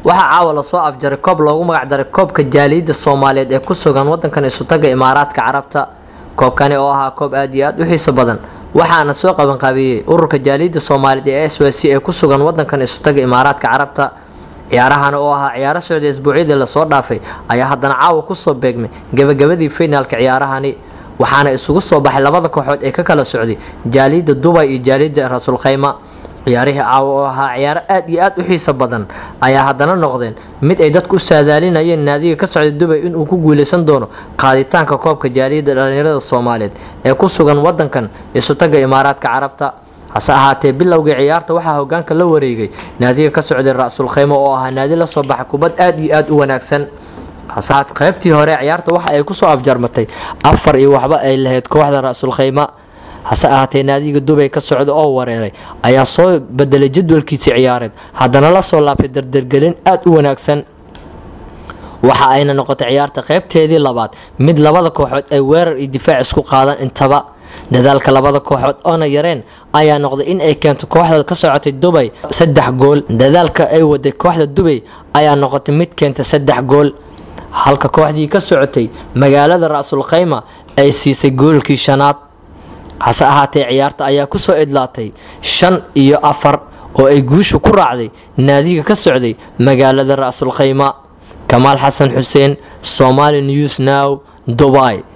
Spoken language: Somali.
waxaa caawa lasoo afjaray koob loogu magacdaray koobka jaaliyadda soomaaliyeed ee ku sugan wadankan isutaga imaaraadka carabta koobkani oo ahaa koob aad iyo aad u xiiso badan waxaana soo qabanqaabiyey ururka jaaliyadda soomaaliyeed ee s w c ee ku sugan wadankan isutaga imaaraadka carabta ciyaarahan oo ahaa ciyaaro socday isbuucyadii lasoo dhaafay ayaa haddana caawa kusoo beegmay gebagabadii finaalka ciyaarahani waxaana isugu soo baxay labada kooxood ee ka kala socday jaaliyadda dubay iyo jaaliyadda rasuul khayma ciyaarihii caawa oo ahaa ciyaaro aad iyo aad u xiiso badan ayaa haddana noqdeen mid ay dadku u saadaalinayeen naadiga ka socday dubay inuu ku guuleysan doono qaaditaanka koobka jaaliyadda dhallinyarada soomaaliyeed ee ku sugan wadankan isutaga imaaraadka carabta hase ahaatee bilowgii ciyaarta waxaa hogaanka la wareegay naadiga ka socday ra-sul khaymo oo ahaa naadi la soo baxa kubad aad iyo aad u wanaagsan haseaat qaybtii hore ciyaarta waxa ay kusoo afjarmatay afar iyo waxba ay lahayd kooxda ra-sul khayma hase ahaatee naadiga dubay ka socda oo wareeray ayaa soo bedelay jadwalkiisii ciyaareed haddana la soo laabtay dardargelin aad u wanaagsan waxa ayna noqotay ciyaarta qaybteedii labaad mid labada kooxood ay weerar iyo difaac isku qaadan intaba dadaalka labada kooxood oona yareen ayaa noqday in ay keento kooxda ka socotay dubay saddex gool dadaalka ay waday kooxda dubay ayaa noqotay mid keenta saddex gool halka kooxdii ka socotay magaalada ra-sul khayma ay siisay goolkii shanaad hase ahaatee ciyaarta ayaa kusoo idlaatay shan iyo afar oo ay guushu ku raacday naadiga ka socday magaalada ra-sul khayma kamaal xasan xuseen somali news now dubai